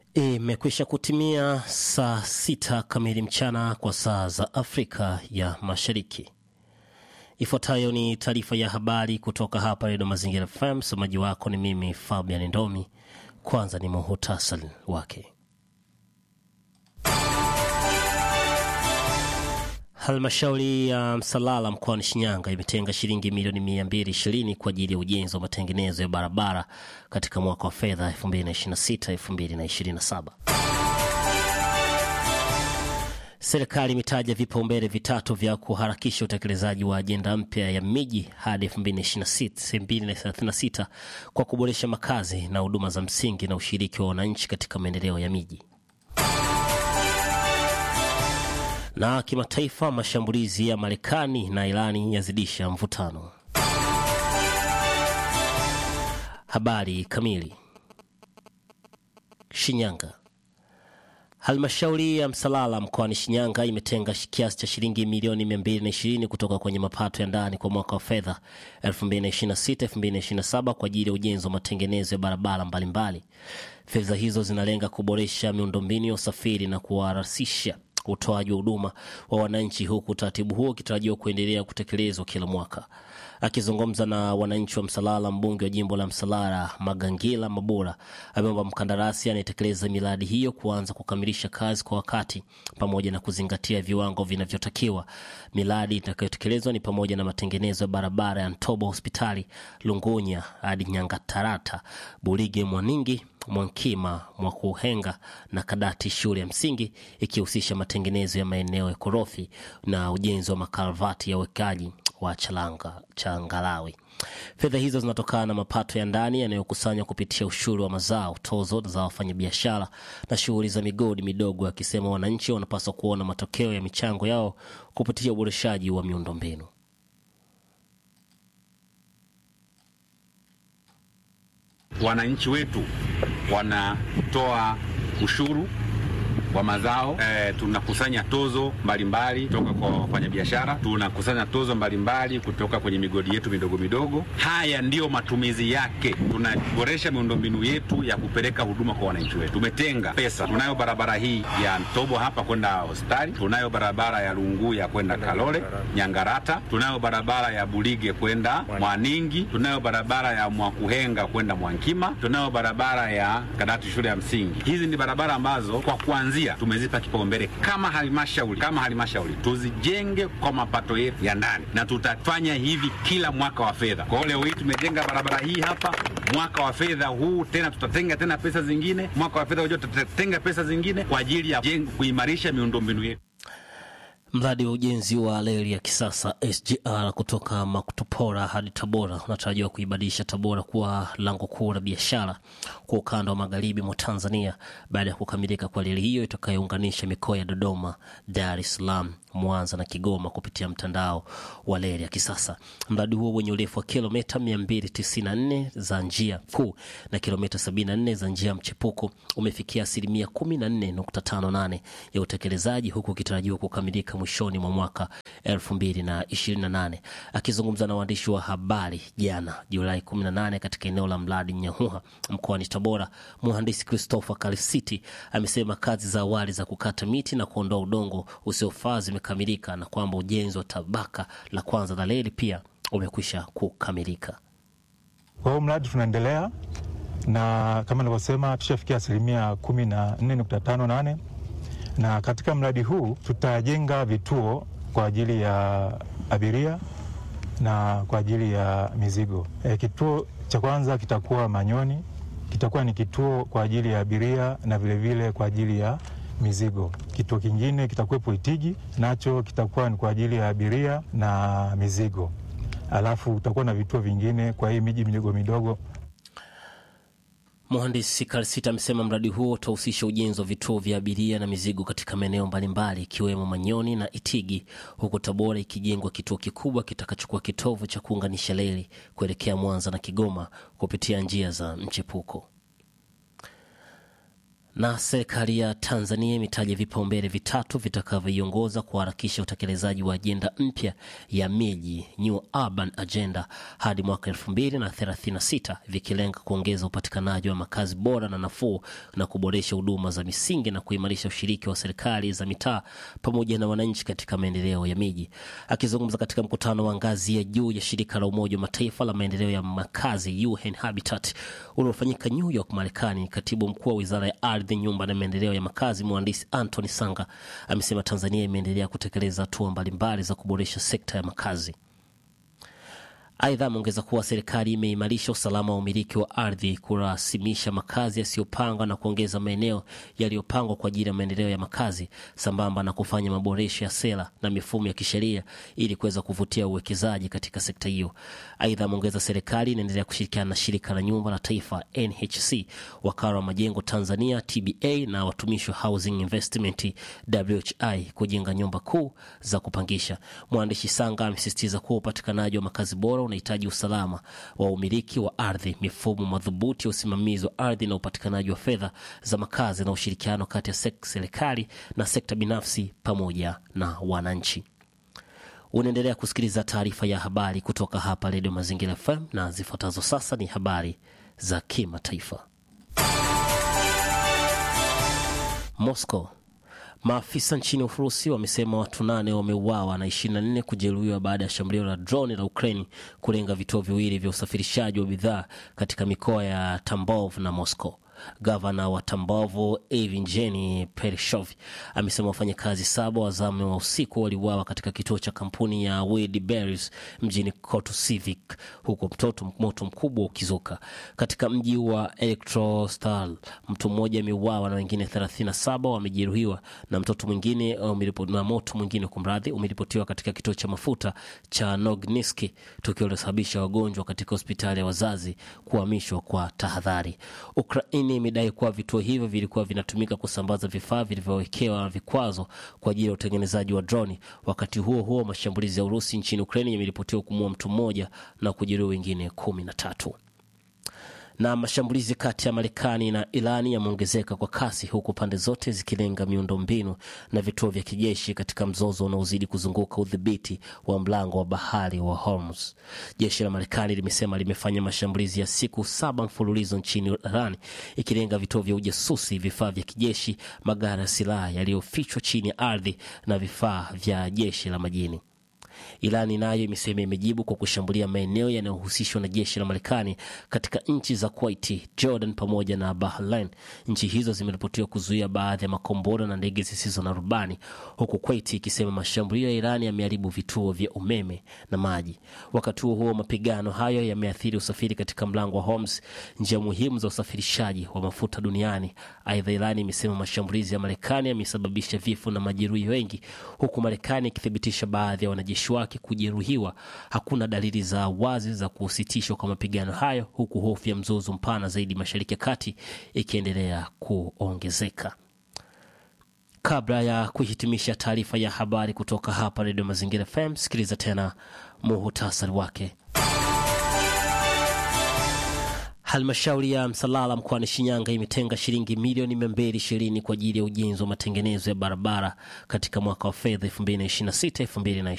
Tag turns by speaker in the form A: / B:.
A: Imekwisha kutimia saa sita kamili mchana kwa saa za Afrika ya Mashariki. Ifuatayo ni taarifa ya habari kutoka hapa Redio Mazingira FM. Msomaji wako ni mimi Fabian Ndomi. Kwanza ni muhutasari wake. Halmashauri ya Msalala mkoani Shinyanga imetenga shilingi milioni 220 kwa ajili ya ujenzi wa matengenezo ya barabara katika mwaka wa fedha 2026-2027. Serikali imetaja vipaumbele vitatu vya kuharakisha utekelezaji wa ajenda mpya ya miji hadi 2036 kwa kuboresha makazi na huduma za msingi na ushiriki wa wananchi katika maendeleo ya miji. Na kimataifa, mashambulizi ya Marekani na Irani yazidisha mvutano. Habari kamili. Shinyanga. Halmashauri ya Msalala mkoani Shinyanga imetenga kiasi cha shilingi milioni 220 kutoka kwenye mapato ya ndani kwa mwaka wa fedha 2026-2027 kwa ajili ya ujenzi wa matengenezo ya barabara mbalimbali. Fedha hizo zinalenga kuboresha miundombinu ya usafiri na kuwarahisisha utoaji wa huduma wa wananchi, huku utaratibu huo ukitarajiwa kuendelea kutekelezwa kila mwaka. Akizungumza na wananchi wa Msalala, mbunge wa jimbo la Msalala Magangila Mabura ameomba mkandarasi anayetekeleza miradi hiyo kuanza kukamilisha kazi kwa wakati pamoja na kuzingatia viwango vinavyotakiwa. Miradi itakayotekelezwa ni pamoja na matengenezo ya barabara ya Ntobo hospitali Lungunya hadi Nyangatarata, Bulige Mwaningi Mwankima Mwakuhenga na Kadati shule ya msingi ikihusisha matengenezo ya maeneo ya korofi na ujenzi wa makarvati ya uwekaji wa chalanga changalawi. Fedha hizo zinatokana na mapato ya ndani yanayokusanywa kupitia ushuru wa mazao, tozo za wafanyabiashara na shughuli za migodi midogo, akisema wananchi wanapaswa kuona matokeo ya michango yao kupitia uboreshaji wa miundombinu.
B: Wananchi wetu wanatoa ushuru wa mazao e, tunakusanya tozo mbalimbali kutoka kwa wafanyabiashara, tunakusanya tozo mbalimbali kutoka kwenye migodi yetu midogo midogo. Haya ndiyo matumizi yake. Tunaboresha miundombinu yetu ya kupeleka huduma kwa wananchi wetu. Tumetenga pesa, tunayo barabara hii ya Ntobo hapa kwenda hospitali, tunayo barabara ya Lunguya kwenda Kalole Nyangarata, tunayo barabara ya Bulige kwenda Mwaningi, tunayo barabara ya Mwakuhenga kwenda Mwankima, tunayo barabara ya Kadati shule ya msingi. Hizi ni barabara ambazo kwa kuanzia tumezipa kipaumbele kama halmashauri, kama halmashauri tuzijenge kwa mapato yetu ya ndani, na tutafanya hivi kila mwaka wa fedha. Kwa hiyo leo hii tumejenga barabara hii hapa, mwaka wa fedha huu tena tutatenga tena pesa zingine, mwaka wa fedha ujao tutatenga pesa zingine kwa ajili ya kuimarisha miundombinu yetu.
A: Mradi wa ujenzi wa reli ya kisasa SGR kutoka Makutupora hadi Tabora unatarajiwa kuibadilisha Tabora kuwa lango kuu la biashara kwa ukanda wa magharibi mwa Tanzania baada ya kukamilika kwa reli hiyo itakayounganisha mikoa ya Dodoma, Dar es Salaam, Mwanza na Kigoma kupitia mtandao wa reli ya kisasa. Mradi huo wenye urefu wa kilomita 294 za njia kuu na kilomita 74 za njia mchepuko umefikia asilimia 14.58 ya utekelezaji huku ukitarajiwa kukamilika mwishoni mwa mwaka 2028. Akizungumza na waandishi wa habari jana Julai 18 katika eneo la mradi Nyahuha mkoani Tabora, mhandisi Christopher Kalisiti amesema kazi za awali za kukata miti na kuondoa udongo usiofaa zimekamilika na kwamba ujenzi wa tabaka la kwanza la reli pia umekwisha kukamilika.
C: Kwa hiyo mradi tunaendelea na kama nilivyosema, tushafikia asilimia 14.58 na katika mradi huu tutajenga vituo kwa ajili ya abiria na kwa ajili ya mizigo. E, kituo cha kwanza kitakuwa Manyoni, kitakuwa ni kituo kwa ajili ya abiria na vilevile vile kwa ajili ya mizigo. Kituo kingine kitakuwepo Itigi, nacho kitakuwa ni kwa ajili ya abiria na mizigo, alafu utakuwa na vituo vingine kwa hii miji midogo midogo.
A: Mhandisi Karsita amesema mradi huo utahusisha ujenzi wa vituo vya abiria na mizigo katika maeneo mbalimbali ikiwemo Manyoni na Itigi, huku Tabora ikijengwa kituo kikubwa kitakachokuwa kitovu cha kuunganisha reli kuelekea Mwanza na Kigoma kupitia njia za mchepuko. Na serikali ya Tanzania imetaja vipaumbele vitatu vitakavyoiongoza kuharakisha utekelezaji wa ajenda mpya ya miji New Urban Agenda hadi mwaka 2036 vikilenga kuongeza upatikanaji wa makazi bora na nafuu na kuboresha huduma za misingi na kuimarisha ushiriki wa serikali za mitaa pamoja na wananchi katika maendeleo ya miji. Akizungumza katika mkutano wa ngazi ya juu ya shirika la Umoja wa Mataifa la maendeleo ya makazi UN Habitat uliofanyika New York, Marekani, katibu mkuu wa wizara ya ardhi, nyumba na maendeleo ya makazi mhandisi Anthony Sanga amesema Tanzania imeendelea kutekeleza hatua mbalimbali za kuboresha sekta ya makazi. Aidha, ameongeza kuwa serikali imeimarisha usalama wa umiliki wa ardhi, kurasimisha makazi yasiyopangwa na kuongeza maeneo yaliyopangwa kwa ajili ya maendeleo ya makazi, sambamba na kufanya maboresho ya sera na mifumo ya kisheria ili kuweza kuvutia uwekezaji katika sekta hiyo. Aidha, ameongeza serikali inaendelea kushirikiana na shirika la nyumba la taifa NHC, wakala wa majengo Tanzania TBA na watumishi wa Housing Investment WHI kujenga nyumba kuu za kupangisha. Mwandishi Sanga amesisitiza kuwa upatikanaji wa makazi bora unahitaji usalama wa umiliki wa ardhi, mifumo madhubuti ya usimamizi wa ardhi na upatikanaji wa fedha za makazi na ushirikiano kati ya serikali na sekta binafsi pamoja na wananchi. Unaendelea kusikiliza taarifa ya habari kutoka hapa Redio Mazingira FM na zifuatazo sasa ni habari za kimataifa. Moscow Maafisa nchini Urusi wamesema watu nane wameuawa na 24 kujeruhiwa baada ya shambulio la droni la Ukraini kulenga vituo viwili vya usafirishaji wa bidhaa katika mikoa ya Tambov na Moscow. Gavana wa Tambovo Evgeny Pereshov amesema wafanyakazi saba wa zamu wa usiku waliuawa katika kituo cha kampuni ya Wildberries mjini Kotosivik, huku mtoto moto mkubwa ukizuka katika mji wa Elektrostal. Mtu mmoja ameuawa na wengine 37 wamejeruhiwa na mtoto mwingine na moto mwingine kumradhi, umeripotiwa katika kituo cha mafuta cha Nogniski, tukio lilosababisha wagonjwa katika hospitali ya wazazi kuhamishwa kwa tahadhari. Ukraini imedai kuwa vituo hivyo vilikuwa vinatumika kusambaza vifaa vilivyowekewa vikwazo kwa ajili ya utengenezaji wa droni. Wakati huo huo, mashambulizi ya Urusi nchini Ukraini yameripotiwa kumua mtu mmoja na kujeruhi wengine kumi na tatu na mashambulizi kati ya Marekani na Irani yameongezeka kwa kasi huku pande zote zikilenga miundombinu na vituo vya kijeshi katika mzozo unaozidi kuzunguka udhibiti wa mlango wa bahari wa Hormuz. Jeshi la Marekani limesema limefanya mashambulizi ya siku saba mfululizo nchini Iran ikilenga vituo vya ujasusi, vifaa vya kijeshi, magari ya silaha yaliyofichwa chini ya ardhi na vifaa vya jeshi la majini. Irani nayo imesema imejibu kwa kushambulia maeneo yanayohusishwa na jeshi la Marekani katika nchi za Kuwait, Jordan pamoja na Bahrain. Nchi hizo zimeripotiwa kuzuia baadhi ya makombora na ndege zisizo na rubani, huku Kuwait ikisema mashambulio ya Irani yameharibu vituo vya umeme na maji. Wakati huo huo, mapigano hayo yameathiri usafiri katika mlango wa Hormuz, njia muhimu za usafirishaji wa mafuta duniani. Aidha, Irani imesema mashambulizi ya Marekani yamesababisha vifo na majeruhi wengi, huku Marekani ikithibitisha baadhi ya wanajeshi wake kujeruhiwa. Hakuna dalili za wazi za kusitishwa kwa mapigano hayo, huku hofu ya mzozo mpana zaidi mashariki ya kati ikiendelea kuongezeka. Kabla ya kuhitimisha taarifa ya habari kutoka hapa Redio Mazingira FM, sikiliza tena muhutasari wake. Halmashauri ya Msalala mkoani Shinyanga imetenga shilingi milioni mia mbili ishirini kwa ajili ya ujenzi wa matengenezo ya barabara katika mwaka wa fedha 2026 2027.